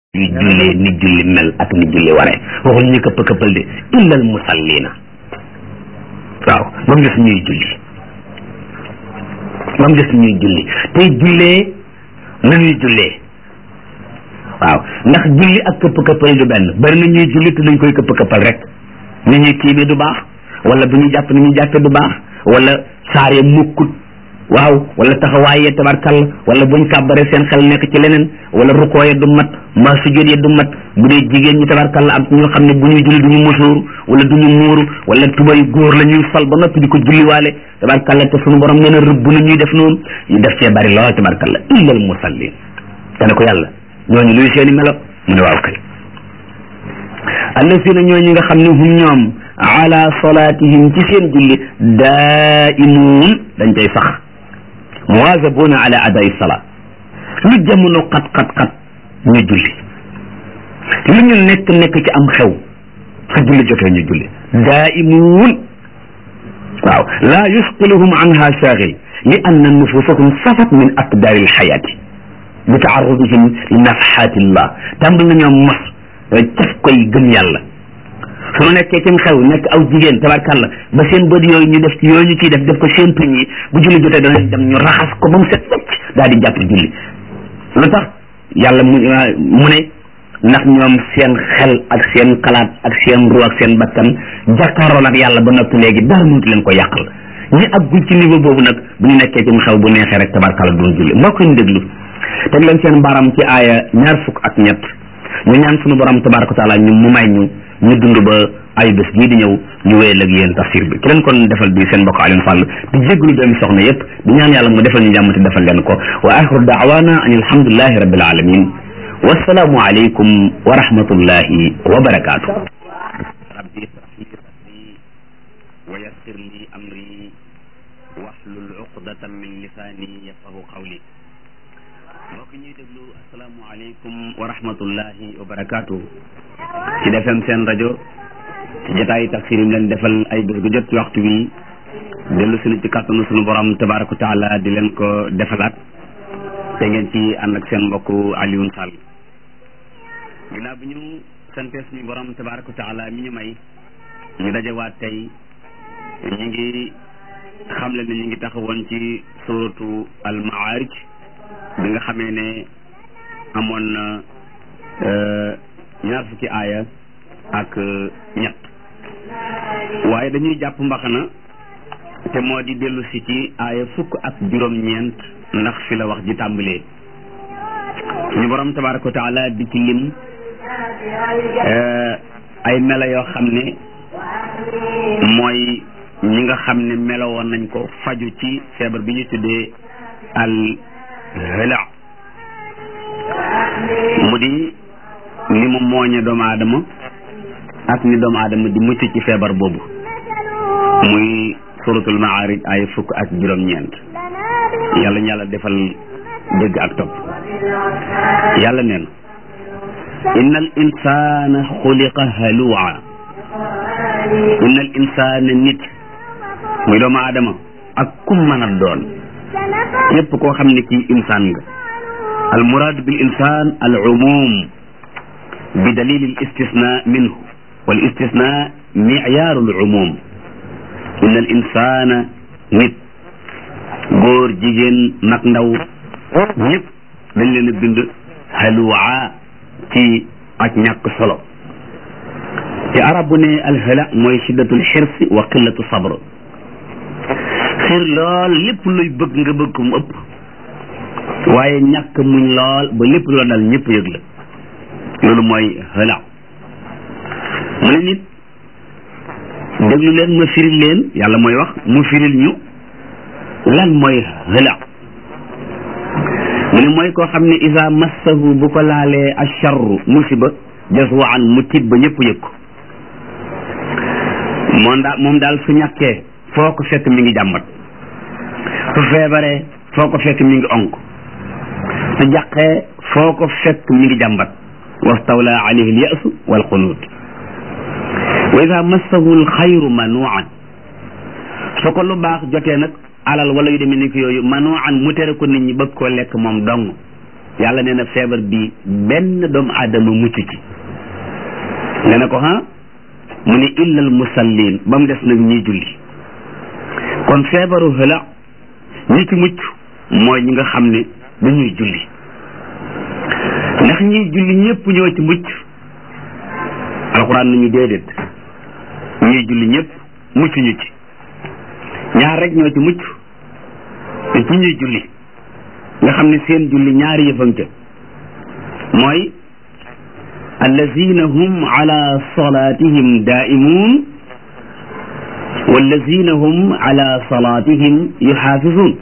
yu jullee ni julli mel ak ni julli waree waxul ñu këpp këppal de illal musallina waaw ba mu des ñuy julli ba mu des ñuy julli tey jullee na ñuy jullee waaw ndax julli ak këpp këppal du benn bari na ñuy julli te dañ koy këpp këppal rek ni ñuy tiimee du baax wala bu ñu jàpp ni ñuy jàppee du baax wala saar ya mukkut waaw wala taxawaayee tabarkalla wala buñ kàbbaree seen xel nekk ci leneen wala rukoo ya du mat mbaa sujjóot ya du mat bu dee jigéen ñi tabarkalla am ñoo xam ne bu ñuy julli du ñu musóoru wala du ñu muuru wala tubay góor la ñuy sol ba noppi di ko julliwaale tabarkalla te suñu borom nee na rëbb na ñuy def noonu ñu def cee bari lool tabarkalla illal musallin te ne ko yàlla ñooñu luy seeni melo mu ne waaw kay allasina ñooñu nga xam ne hum ñoom ala salatihim ci seen julli daimuun dañ cay sax muwaazabuuna ala adai salaa lu jamono xat xat xat ñu julli lu ñu nekk nekk ci am xew su julli jotee ñu julli daimuun waaw laa yusqiluhum anha saagil li anna nufusahum safat min aqdaari alxayaati bi taarudihim li nafxaatillah tàmbal nañoo mos caf koy gëm yàlla su nu nekkee cim xew nekk aw jigéen tabarkàlla ba seen bët yooyu ñu def ci yooyu ñu ciy def def ko seen tuñ yi bu julli jotee danañ dem ñu raxas ko ba mu set wecc daal di jàpp julli lu tax yàlla mu mu ne ndax ñoom seen xel ak seen xalaat ak seen ru ak seen bakkan jàkkaaroon ak yàlla ba noppi léegi dara mënut leen ko yàqal ñi àggul ci niveau boobu nag bu ñu nekkee cim xew bu neexee rek tabarkàlla duñ julli mbokk ñu déglu teg leen seen baram ci aaya ñaar fukk ak ñett ñu ñaan sunu borom tabaraka taala ñu mu may ñu ñu dund ba ay bés bii di ñëw ñu wéyal ak yéen tafsir bi ki leen kon defal bi seen mbokk Alioune Sall di jégalu doomi soxna yépp di ñaan yàlla mu defal ñu jàmm te defal leen ko wa axiru daawana an alhamdulillahi rabbil alamin wasalaamu aleykum wa rahmatullahi wa barakaatu rabbi israh li sadri wa yassir li amri wahlul uqdatan min lisani yafqahu qawli mbokk ñuy déglu asalaamualeykum wa rahmatullahi wa barakaatu ci defem seen rajo ci jotaayu tafsir yi leen defal ay bés gu jot ci waxtu wi dellu suñu ci kàttanu suñu borom tabaraka taala di leen ko defalaat te ngeen ci ànd ak seen mbokk Alioune Sall ginnaaw bi ñu sante suñu borom tabaraka taala mi ñu may ñu dajewaat tey ñu ngi xamle ne ñu ngi taxawoon ci suratu al maarij bi nga xamee ne amoon na ñaar fukki aaya ak ñett waaye dañuy jàpp mbaxana te moo di dellu si ci aaya fukk ak juróom-ñeent ndax fi la wax ji tàmbalee suñu borom tabaraka wa taala di ci lim ay melo yoo xam ne mooy ñi nga xam ne melowoon nañ ko faju ci feebar bi ñu tuddee al hëla mu di ni mu mooñe doomu aadama ak ni doomu aadama di mucc ci feebar boobu muy suratul maarij ay fukk ak juróom-ñeent yàlla ñu yàlla defal dégg ak topp yàlla neen inna al insana xuliqa halua inna al insana nit muy doomu aadama ak kum mën a doon képp koo xam ne kii insaan nga al muraad bil insaan al umum bi dalil al istisna minhu wal istisna miciyaaru al umum inna al insana nit góor jigéen mag ndaw ñëpp dañ leen a bind halwaa ci ak ñàkk solo ci arab bu ne al hala mooy shiddatul xirsi wa qillatu sabr xiir lool lépp luy bëgg nga bëgg ko mu ëpp waaye ñàkk muñ lool ba lépp loo dal ñëpp yëg la loolu mooy xëla mu ne nit déglu leen ma firil leen yàlla mooy wax mu firil ñu lan mooy xëla mu ne mooy koo xam ne isa massahu bu ko laalee acharru musiba jaswaan mu tiit ba ñëpp yëg ko moom daal moom daal su ñàkkee foo ko fekk mi ngi jàmbat su feebaree foo ko fekk mi ngi onk su jàqee foo ko fekk mi ngi jàmbat wastawla alayhi alyasu walxunuut wa ida massahu alxayru manuan su ko lu baax jotee nag alal wala yu demee ni ko yooyu manuan mu tere ko nit ñi bëgg koo lekk moom dong yàlla nee na feebar bi benn doomu aadama mucc ci nga ne ko ha mu ne illal musallin ba mu des nag ñiy julli kon feebaru xëla ñi ci mucc mooy ñi nga xam ne dañuy julli ndax ñiy julli ñëpp ñoo ci mucc alxuraan nañu déedéet ñuy julli ñëpp mucc ñu ci ñaar rek ñoo ci mucc te ci ñuy julli nga xam ne seen julli ñaari yëfam ca mooy allazina hum ala salatihim daimun wallazina hum ala salatihim yuxaafisun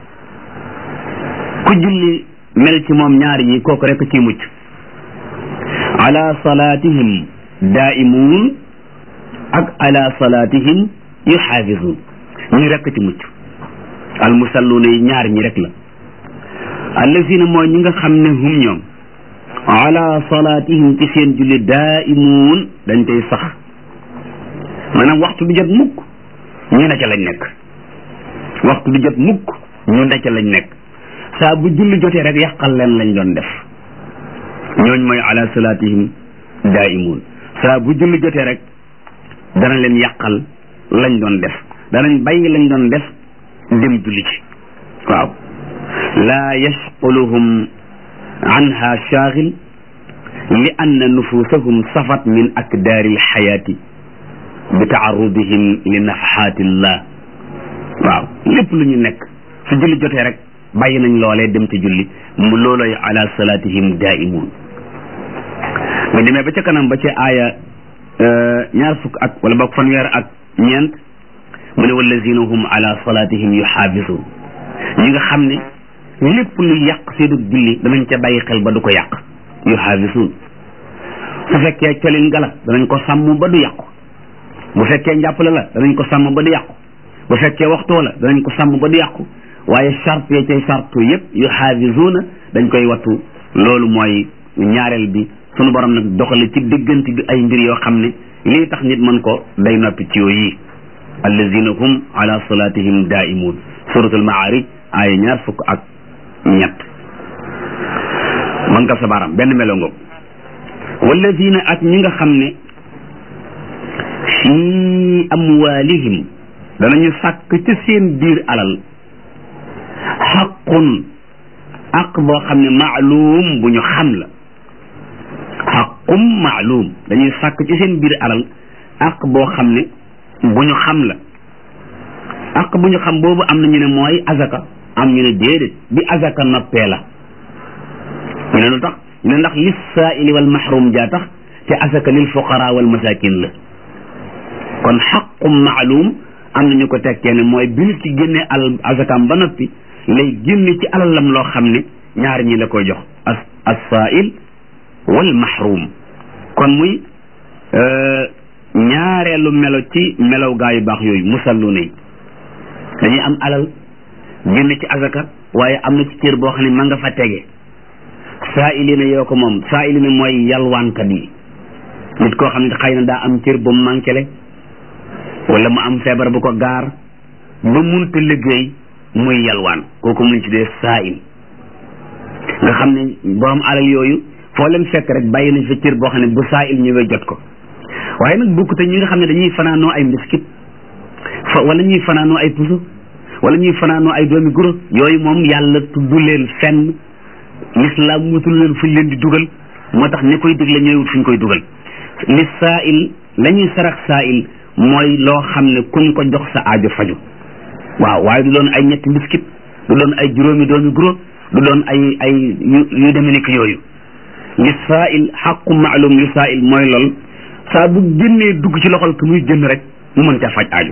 ku julli mel ci moom ñaar yi kooku rek ci mucc ala salatihim daimun ak ala salatihim yuxaafisun ñi rek ci mucc almusalluuna yi ñaar ñi rek la allazina mooy ñi nga xam ne hum ñoom ala salatihim ci seen julli daimun dañ koy sax maanaam waxtu bi jot mukk ñu ne ca lañ nekk waxtu bi jot mukk ñu ne ca lañ nekk saa bu julli jotee rek yàqal leen lañ doon def ñooñ mooy ala salatihim daimun saa bu julli jotee rek dana leen yàqal lañ doon def danañ bàyyi lañ doon def dem julli ci waaw laa yashquluhum anha shaaghil li anna nufusahum safat min akdaari alxayaati bi taarudihim li nafaxaatillah waaw lépp lu ñu nekk su julli jotee rek bàyyi nañ loolee dem ci julli mu looloy ala salatihim daimun nga demee ba ca kanam ba ca aaya ñaar fukk ak wala boog fanweer ak ñeent mu ne wallazina hum ala salatihim yuxaafisun ñi nga xam ne lépp lu yàq seenu julli danañ ca bàyyi xel ba du ko yàq yuxaafisun su fekkee colin gala danañ ko sàmm ba du yàqu bu fekkee njàppale la danañ ko sàmm ba du yàqu bu fekkee waxtoo la danañ ko sàmm ba du yàqu waaye charte ya cay sartu yëpp yuxaafisuuna dañ koy wattu loolu mooy ñaareel bi sunu borom nag doxale ci diggante bi ay mbir yoo xam ne lii tax nit mën ko day noppi ci yooyu allazina hum ala salatihim daimun suratul maarij aaya ñaar fukk ak ñett man ka sa baram benn melo ngoog wallazina ak ñi nga xam ne fi amwalihim danañu sàkk ci seen biir alal xaqun aq boo xam ne maalum bu ñu xam la xaqum maalum dañuy sàkk ci seen biir alal aq boo xam ne bu ñu xam la aq bu ñu xam boobu am na ñu ne mooy azaka am ñu ne déedéet bi azaka noppee la ñu ne lu tax ñu ne ndax lis saaili wal mahrum jaa tax te azaka lil fuqara wal masakin la kon xaqum maalum am na ñu ko tekkee ne mooy bi nit ci génnee alal azakam ba noppi lay génne ci alalam loo xam ne ñaar ñi la koy jox as as saail wal mahrum kon muy ñaareelu melo ci melow gaa yu baax yooyu musallu ne dañuy am alal génne ci azaka waaye am na ci cër boo xam ne ma nga fa tege saailina yoo ko moom saailina mooy yalwaankat yi nit koo xam ne xëy na daa am cër bu mu manqué wala mu am feebar bu ko gaar ba munta liggéey muy yalwaan kooku mun ci dee saail nga xam ne borom alal yooyu foo leen fekk rek bàyyi nañ fa cër boo xam ne bu saail ñëwee jot ko waaye nag bokkute ñi nga xam ne dañuy fanaanoo ay mbiskit fa wala ñuy fanaanoo ay puso wala ñuy fanaanoo ay doomi guro yooyu moom yàlla tudd leen fenn lislaam wutul leen fuñ leen di dugal moo tax ñi koy digle ñooy wut fuñ koy dugal li saail la ñuy sarax saail mooy loo xam ne kuñ ko jox sa aajo faju waaw waaye du doon ay ñetti mbiskit du doon ay juróomi doomi guro du doon ay ay yu yu demee ni ki yooyu li saail xaqu maalum li saail mooy lool saa bu génnee dugg ci loxol ki muy jënd rek mu mën ca faj aajo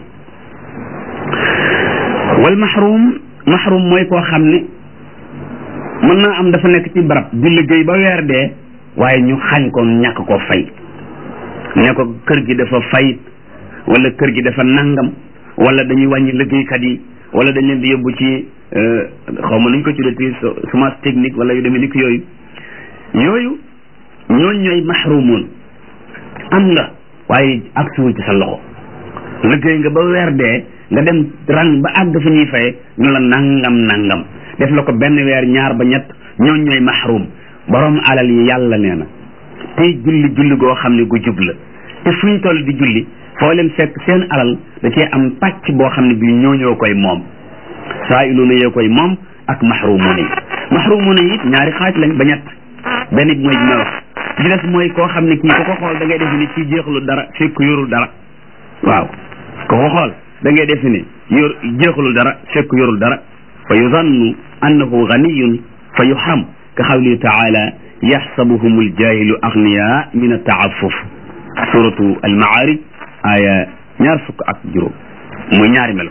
wal mahrum mahrum mooy koo xam ne mën naa am dafa nekk ci barab di liggéey ba weer dee waaye ñu xañ ko ñàkk ko fay ne ko kër gi dafa fayit wala kër gi dafa nangam wala dañuy wàññi liggéeykat yi wala dañ leen di yóbbu ci xaw ma nuñ ko tuddati semence technique wala yu demee ni ki yooyu yooyu ñooñ ñooy mahrumun am nga waaye agsiwul ci sa loxo liggéey nga ba weer dee nga dem rang ba àgg fa ñuy faye ñu la nangam nangam def la ko benn weer ñaar ba ñett ñooñ ñooy mahrum borom alal yi yàlla nee na tey julli julli goo xam ne gu jub la te fuñ toll di julli foo leen fekk seen alal da cee am pàcc boo xam ne bii ñoo ñoo koy moom saa iluuna yee koy moom ak mahrumuuna yi mahrumuuna yi ñaari xaaj lañ ba ñett benn bi mooy bi may wax bi des mooy koo xam ne kii ku ko xool da ngay defe ni kii jeexalu dara fekk yorul dara waaw ku ko xool da ngay defe ni yor jeexalul dara fekk yorul dara fa yuzannu annahu ganiyun fa yuham ka xawli taala yaxsabuhum aljahilu agniya min ataafuf suratu almaarij aya ñaar fukk ak juróom muy ñaari melo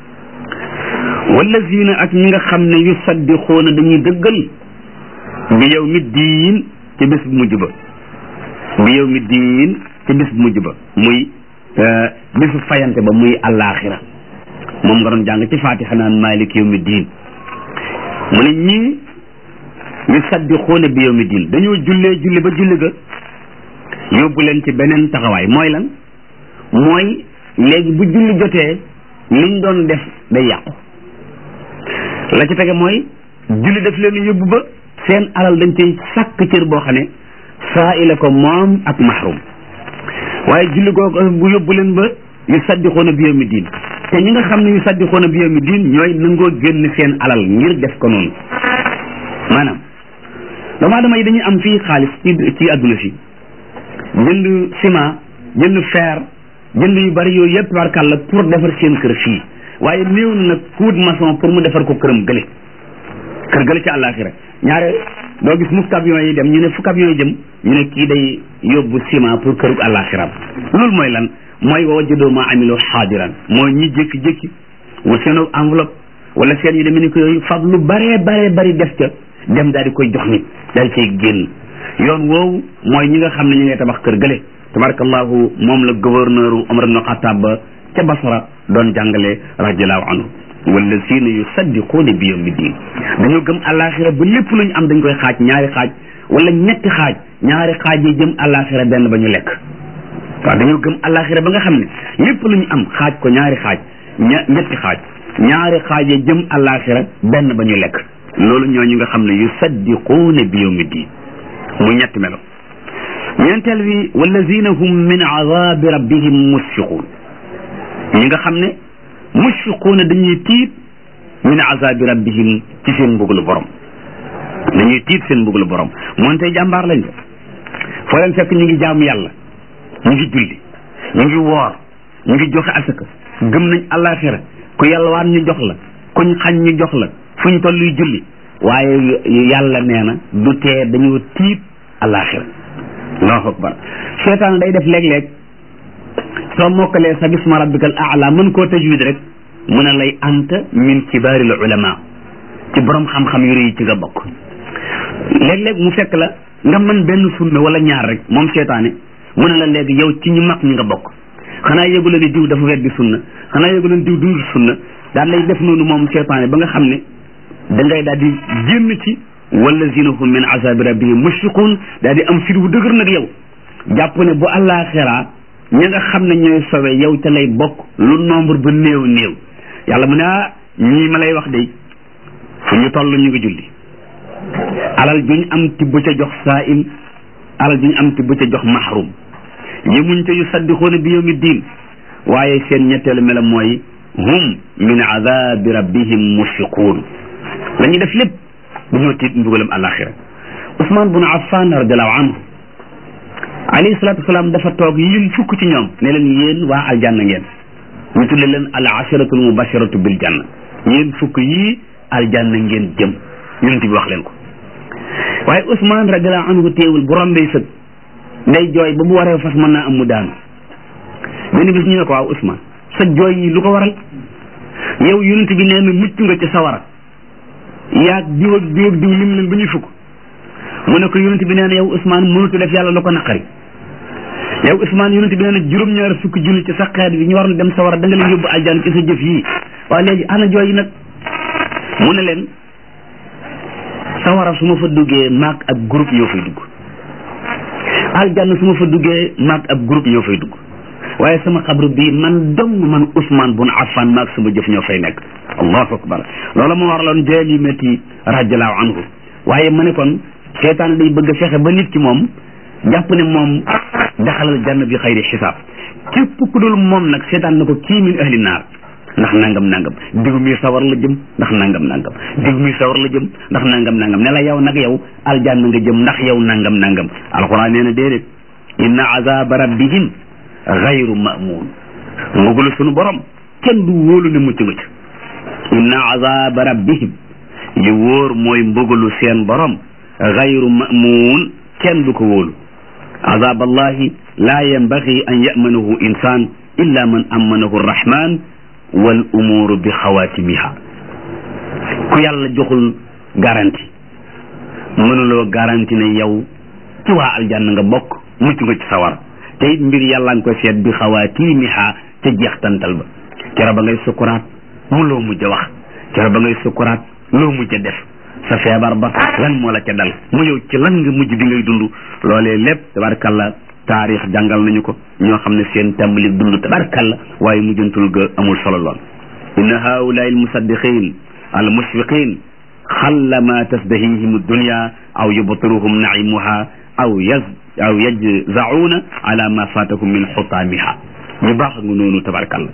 wallazina ak ñi nga xam ne yusaddiquuna dañuy dëggal bi yow mi diin ci bés bu mujj ba bi yow mi diin ci bés bu mujj ba muy bésu fayante ba muy allaaxira moom nga doon jàng ci fatiha naan malik yow mi diin mu ne ñii yusaddiquuna bi yow mi diin dañoo jullee julli ba julli ga yóbbu leen ci beneen taxawaay mooy lan mooy léegi bu julli jotee liñ doon def day yàqu la ci tege mooy julli def leen yóbbu ba seen alal dañ cay sàkk cër boo xam ne saa ila ko moom ak mahrum waaye julli googu bu yóbbu leen ba yu saddixoona bi yawmi diin te ñi nga xam ne yu saddixoona bi yawmi diin ñooy nangoo génn seen alal ngir def ko noonu maanaam doomu aadama yi dañuy am fii xaalis ci ci adduna fi jënd ciment jënd fer jënd yu bari yooyu yëpp barkàlla pour defar seen kër fii waaye néew na nag kuut maçon pour mu defar ko këram gële kër gële ci àllaaxira ñaare doo gis mukk camion yi dem ñu ne fu camion yi jëm ñu ne kii day yóbbu ciment pour këru àllaaxiraam loolu mooy lan mooy wa wajadoo ma amilu xaadiran mooy ñi jékki-jékki wa seen enveloppe wala seen yu demee ni ko yooyu fab lu baree baree bari def ca dem daal di koy jox nit daal cay génn yoon woowu mooy ñi nga xam ne ñu ngay tabax kër gële tabarakallahu moom la gouverneur Omar ibn Khattab ba ca Basra doon jàngale radiallahu anhu wallazina yusaddiquuna bi yawmi diin dañoo gëm àllaaxira ba lépp lu ñu am dañ koy xaaj ñaari xaaj wala ñetti xaaj ñaari xaaj yi jëm àllaaxira benn ba ñu lekk waaw dañoo gëm àllaaxira ba nga xam ne lépp lu ñu am xaaj ko ñaari xaaj ña ñetti xaaj ñaari xaaj yi jëm àllaaxira benn ba ñu lekk loolu ñoo ñu nga xam ne yusaddiquuna bi yawmi diin muy ñetti melo ñeenteel bi wallazina hum min azabi rabbihim musfiquun ñi nga xam ne musfiquuna dañuy tiit min azabi rabbihim ci seen mbugalu borom dañuy tiit seen mbugalu borom moom tey jàmbaar lañ ko foo leen fekk ñu ngi jaamu yàlla ñu ngi julli ñu ngi woor ñu ngi joxe asaka gëm nañ àllaaxira ku yàlla waan ñu jox la kuñ xañ ñu jox la fuñ tolluy julli waaye yàlla nee na du tee dañoo tiit àllaaxira allahu akbar seetaan day def léeg-léeg soo mokkalee sa bisma rabbikal aala mën koo tajwid rek mu ne lay anta min kibaaril ulama ci borom xam-xam yu rëy ci nga bokk léeg-léeg mu fekk la nga mën benn sunna wala ñaar rek moom seetaane mu ne la léegi yow ci ñu mag ñi nga bokk xanaa yëgu la ne diw dafa weddi sunna xanaa yëgu la ne diw dund sunna daal lay def noonu moom seetaane ba nga xam ne da ngay daal di génn ci wallazina hum min azabi rabbihim mushfiqun daal di am fit wu dëgër nag yow jàpp ne bu àllaaxira ña nga xam ne ñooy sowe yow ca lay bokk lu nombre ba néew néew yàlla mu ne ah ñii ma lay wax de fu ñu toll ñu ngi julli alal juñ am tibb ca jox saa'il alal juñ am tibb ca jox mahrum yemuñ ca yu saddixoona bi yawmi diin waaye seen ñetteelu mela mooy hum min azabi rabbihim mushfiquun la ñuy def lépp dañoo tiit mbugalam àlaxira Ousmane bun Affan radiallahu anhu alayhi salatu wasalaam dafa toog lim fukk ci ñoom ne leen yéen waa aljanna ngeen ñu tudde leen al asharatul mubasharatu bil janna yéen fukk yii aljanna ngeen jëm yonent bi wax leen ko waaye Ousmane radiallahu anhu téewul bu rombee sëg day jooy ba bu waree fas mën naa am mu daanu benn bis ñu ne ko waaw Ousmane sa jooy yi lu ko waral yow yonent bi nee na mucc nga ci sawara yaag diw ak diw ak diw lim leen ba ñuy fukk mu ne ko yonent bi nee na yow Ousmane mënutu def yàlla lu ko naqari yow Ousmane yonent bi nee na juróom-ñaar fukki julli ci sa xeet bi ñu war na dem sawara da nga leen yóbbu aljaan ci sa jëf yii waaye léegi ana jooy yi nag mu ne leen sawara su ma fa duggee maag ak groupe ñoo fay dugg aljanna su ma fa duggee maag ak groupe ñoo fay dugg waaye sama xabru bi man dong man Ousmane bun Affan maag sama jëf ñoo fay nekk allahu akbar loola moo waraloon jaalimati radiallahu anhu waaye ma ne kon seetaan day bëgg a fexe ba nit ki moom jàpp ne moom daxalal janna bi xayri xisaab képp ku dul moom nag seetaan na ko kii min ahli naar ndax nangam nangam digu mi sawar la jëm ndax nangam nangam digu mi sawar la jëm ndax nangam nangam ne la yow nag yow aljanna nga jëm ndax yow nangam nangam alquran nee na déedéet inna azaba rabbihim xayru mamun mbugalu sunu borom kenn du wóolu ne mucc nga ci inna azaba rabbihim li wóor mooy mbugalu seen borom xayru mamun kenn du ko wóolu azab allahi la yanbaghi an yamanahu insan illa man amanahu arrahman wal umuru bi xawaatimiha ku yàlla joxul garanti mënuloo garanti ne yow ci waa aljanna nga bokk mucc nga ci sawar te it mbir yàlla nga koy seet bi xawaatimiha ca jeextantal ba kero ba ngay sukuraat mu loo mujj a wax kero ba ngay sukuraat loo mujj a def sa feebar ba lan moo la ca dal mu yow ci lan nga mujj bi ngay dund loolee lépp tabarkalla taarix jàngal nañu ko ñoo xam ne seen tàmbali dund tabarkalla waaye mujjantul ga amul solo lool inna haulaai almusaddiqin almushfiqin xalla ma tasdahihim dunya aw yubtiruhum naimuha aw yaz aw yajzauna ala ma fatahum min xutaamiha ñu baax nga noonu tabarkalla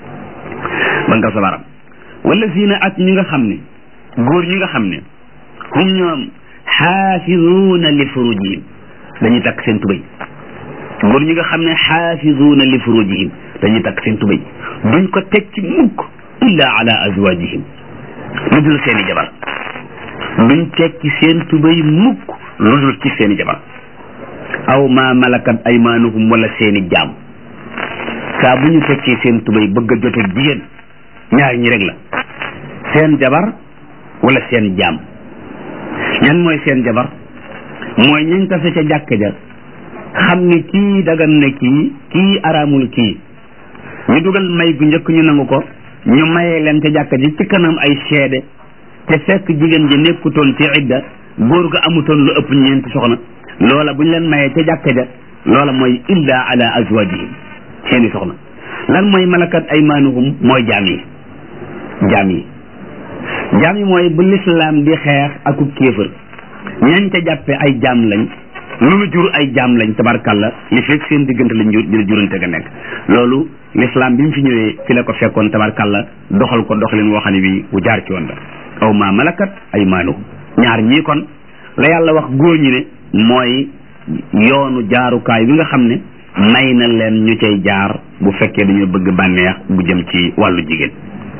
ba nga sa baram wallazina ak ñi nga xam ne góor ñi nga xam ne hum ñoom xaafizuuna li furujihim dañuy takk seen tubay góor ñi nga xam ne xaafizuuna li furujihim dañuy takk seen tubay duñ ko teg ci mukk illa ala azwajihim lu dul seeni jabar duñ teg ci seen tubay mukk lu dul ci seeni jabar aw ma malakat aymaanuhum wala seeni jaam saa bu ñu tekkee seen tubay bëgg a jote jigéen ñaar ñi rek la seen jabar wala seen jaam ñan mooy seen jabar mooy ñañ tase ca jàkk ja xam ni kii dagan na kii kii araamul kii ñu dugal may gu njëkk ñu nangu ko ñu mayee leen ca jàkk ji ci kanam ay seede te fekk jigéen ji nekkutoon ci idda góor ga amutoon lu ëpp ñeenti soxna loola bu ñu leen mayee ca jàkk ja loola mooy illa ala azwajihim seeni soxna lan mooy malakat aymaanuhum mooy jaam yi jaam yi jaam yi mooy bu lislaam di xeex aku kéefër ñañ ca jàppe ay jaam lañ lu nu jur ay jaam lañ tabarkalla li fekk seen diggante lañ jur dina jurante ga nekk loolu lislaam bi mu fi ñëwee fi la ko fekkoon tabarkalla doxal ko doxalin woo xam ne bi bu jaar ci woon la aw ma malakat aymaanuhum ñaar ñii kon la yàlla wax góor ñi ne mooy yoonu jaarukaay bi nga xam ne may na leen ñu cay jaar bu fekkee dañoo bëgg bànneex bu jëm ci wàllu jigéen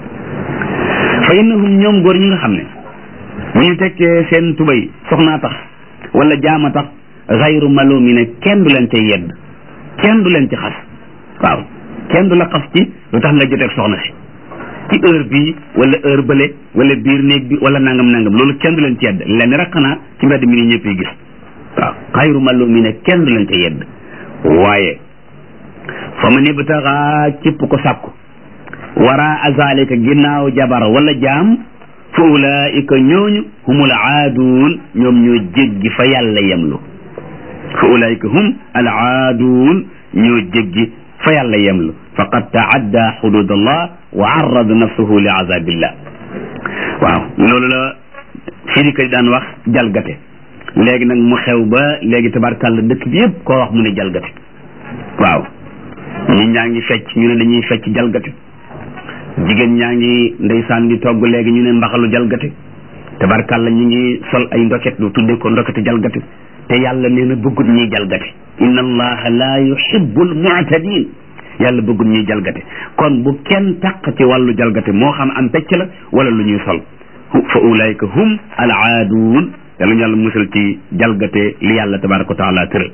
fa innahum ñoom góor ñi nga xam ne bu ñu tekkee seen tubay soxnaa tax wala jaama tax xayru malumi ne kenn du leen ca yedd kenn du leen ci xas waaw kenn du la xas ci lu tax nga joteeg soxna si ci heure bii wala heure bële wala biir néeg bi wala nangam nangam loolu kenn du leen ci yedd lenn rek xanaa ci mbedd mi ni ñëpp yi gis waaw xayru malumi ne kenn du leen ca yedd waaye fa man ibtaxa képp ko sàkku wara azalika ginnaaw jabar wala jaam fa ulaika ñooñu humul aaduun ñoom ñoo jéggi fa yàlla yemlu fa ulaika hum al aaduun ñoo jéggi fa yàlla yemlu faqad taadda xudud allah wa arrada nafsuhu li azabillah waaw loolu la firika daan wax jalgate léegi nag mu xew ba léegi tabarkàlla dëkk bi yëpp koo wax mu ne jalgate waaw ñi ñaa ngi fecc ñu ne dañuy fecc jalgate jigéen ñaa ngi ndeysaan di togg léegi ñu ne mbaxalu jalgate tabarkàlla ñu ngi sol ay ndoket lu tudde ko ndokete jalgate te yàlla nee na bëggut ñuy jalgate inna allaha la yuhibbul mu'tadin yàlla bëggut ñuy jalgate kon bu kenn taq ci wàllu jalgate moo xam am pecc la wala lu ñuy sol fa ulaika hum al aaduun yàlla ñu yàlla musal ci jalgate li yàlla tabaraka wa taala tëral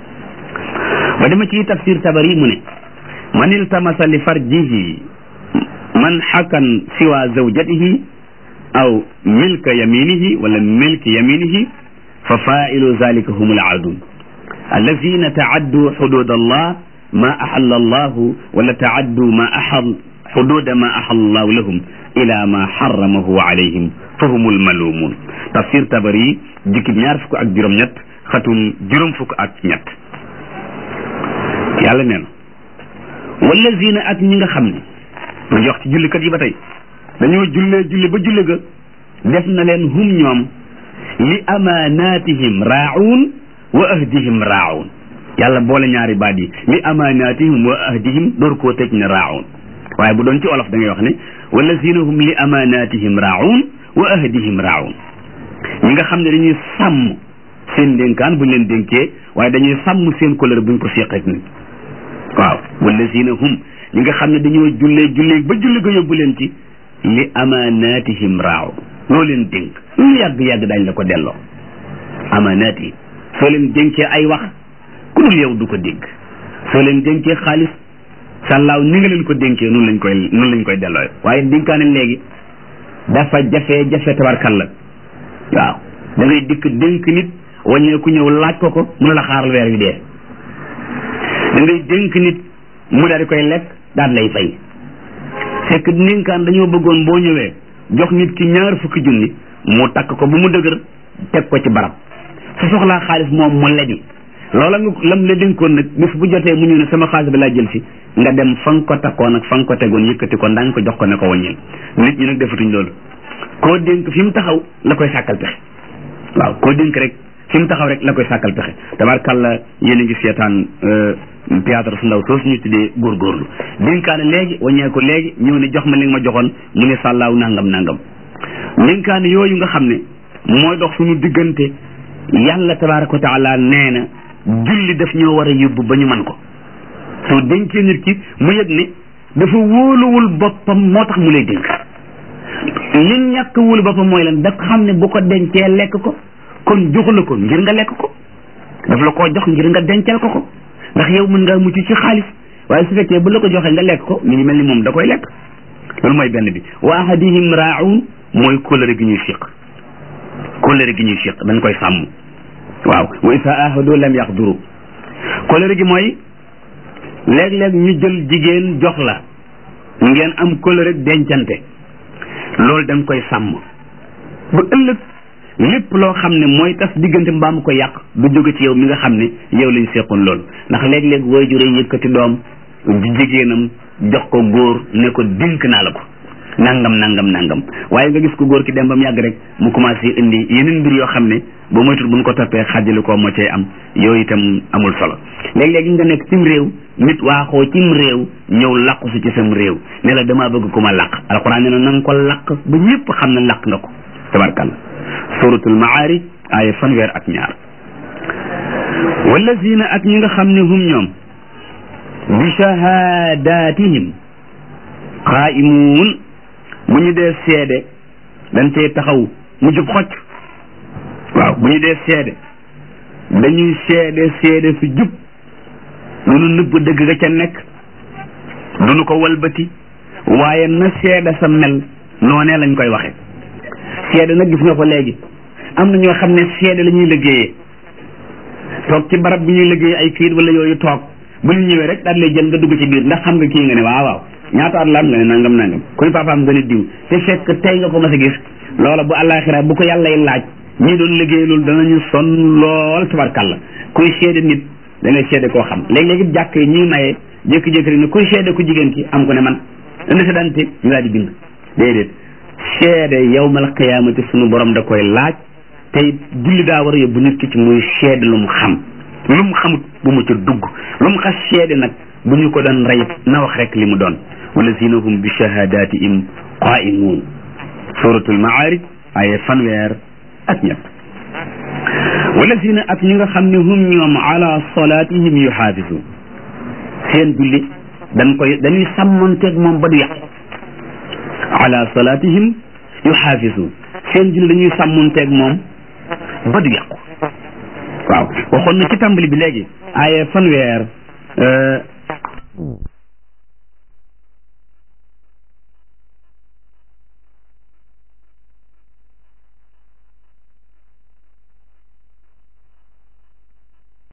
ba dama ci tafsir tabari mu ne man iltamasa li farjihi man xakan siwa zawjatihi aw milka yaminihi wala milki yaminihi fa failu zalika hum alaadun alladina taaddu xudud allah ma axalla allahu wala taaddu ma axal xududa ma axalla allahu lahum ila ma xaramahu alayhim fa hum almalumun tafsir tabari jukkib ñaar fukk ak juróom ñett xatum juróom fukk ak ñett yàlla nee na wallazina ak ñi nga xam ne ma jox ci jullikat yi ba tey dañoo jullee julli ba julli ga def na leen hum ñoom li amaanatihim raa'uun wa ahdihim raa'uun yàlla boole ñaari baat yi li amaanatihim wa ahdihim door koo tëj ne raa'uun waaye bu doon ci olof da ngay wax ne wallazina hum li amaanatihim raa'uun wa ahdihim raa'uun ñi nga xam ne dañuy sàmm seen dénkaan buñ leen dénkee waaye dañuy sàmm seen couleur buñ ko seqeek nit waaw wallazina hum ñi nga xam ne dañoo jullee jullee ba julli ga yóbbu leen ci li amaanatihim raa'uun loo leen dénk lu yàgg-yàgg dañ la ko delloo amaanaati soo leen dénkee ay wax ku dul yow du ko dégg soo leen dénkee xaalis sàllaaw ni nga leen ko dénkee noonu lañ koy noonu lañ koy delloo waaye dénkaane léegi dafa jafe jafe tabarkalla waaw da ngay dikk dénk nit wàññeeku ñëw laaj ko ko mu ne la xaaral weer wi dee da ngay dénk nit mu daal di koy lekk daal lay fay fekk dénkaan dañoo bëggoon boo ñëwee jox nit ki ñaar fukki junni mu takk ko bu mu dëgër teg ko ci barab su soxlaa xaalis moom mu lebi loola nga lam la dénkoon nag bis bu jotee mu ñëw ne sama xaalis bi laa jël si nga dem fa nga ko takkoon ak fa nga ko tegoon yëkkati ko ndaañ ko jox ko ne ko wàññil nit ñi nag defatuñ loolu koo dénk fi mu taxaw la koy sàkkal pexe waaw koo dénk rek fi mu taxaw rek la koy sàkkal pexe tabarkàlla yéen a ngi seetaan théâtre su ndaw soosu ñu tuddee góorgóorlu dénkaane léegi waññee ko léegi ñëw ne jox ma li nga ma joxoon mu ne sàllaaw nangam nangam dénkaane yooyu nga xam ne mooy dox suñu diggante yàlla tabaraka wa taala nee na julli daf ñoo war a yóbbu ba ñu man ko soo dénkee nit ki mu yëg ne dafa wóoluwul boppam moo tax mu lay dénk li ñàkk wóolu boppam mooy lan da xam ne bu ko dencee lekk ko kon joxu la ko ngir nga lekk ko daf la koo jox ngir nga dencal ko ko ndax yow mën ngaa mucc ci xaalis waaye su fekkee bu la ko joxee nga lekk ko mi ngi mel ni moom da koy lekk loolu mooy benn bi wa ahadihim raa'un mooy kóllëre gi ñuy siq kóllëre gi ñuy siq dañ koy sàmm waaw wa isa ahadu lam yaxduru kóllëre gi mooy léeg-léeg ñu jël jigéen jox la ngeen am kóllëre dencante loolu dañ koy sàmm ba ëllëg lépp loo xam ne mooy tas diggante mbaam ko yàq du jóge ci yow mi nga xam ne yow lañ seqoon loolu ndax léeg-léeg waajur yi yëkkati doom di jigéenam jox ko góor ne ko dénk naa la ko nangam nangam nangam waaye nga gis ko góor ki dem ba mu yàgg rek mu commencé indi yeneen mbir yoo xam ne ba moytul buñ ko toppee xàjjali ko moo cay am yooyu itam amul solo léeg-léeg nga nekk cim réew nit waaxoo cim réew ñëw làqu si ci sam réew ne la damaa bëgg ku ma làq alxuraan ne na na nga ko làq ba ñëpp xam ne làq nga ko tabarkalla suratul maarij aaya fanweer ak ñaar wallazina ak ñi nga xam ne hum ñoom bi shahadatihim qaimuun bu ñu dee seede dañ cee taxaw mu jub xocc waaw bu ñu dee seede dañuy seede seede su jub lu nu nëbb dëgg ga ca nekk du nu ko walbati waaye na seede sa mel noonee lañ koy waxe seede nag gis nga ko léegi am na ñoo xam ne seede la ñuy liggéeyee toog ci barab bi ñuy liggéey ay kayit wala yooyu toog bu ñu ñëwee rek daal lay jël nga dugg ci biir ndax xam nga kii nga ne waaw waaw ñaata at la am nga ne nangam nangam kuy papaam nga ne diw te fekk tey nga ko mas a gis loola bu àllaaxira bu ko yàllay laaj ñii doon liggéey loolu danañu sonn lool tabarkàlla kuy seede nit da ngay seede koo xam léeg-léegi jàkk yi ñuy maye jékki-jékki rek ne kuy seede ku jigéen ki am ko ne man indi sa dante ñu daal di bind déedéet seede yawmal qiyaamati sunu borom da koy laaj tey julli daa war a yóbbu nit ki ci muy seede lu mu xam lu mu xamut bu mu ca dugg lu mu xas seede nag bu ñu ko doon rey na wax rek li mu doon walazina hum bi shahadatihim qaimuun suratul maarij aya fanweer ak ñett walazina ak ñi nga xam ne hum ñoom ala salatihim yuxaafisun seen julli dañ koy dañuy sàmmanteeg moom ba du yàqu ala salatihim yuxaafisun seen julli dañuy sàmmanteeg moom ba du yàqu waaw waxoon na ci tàmbali bi léegi aaye fanweer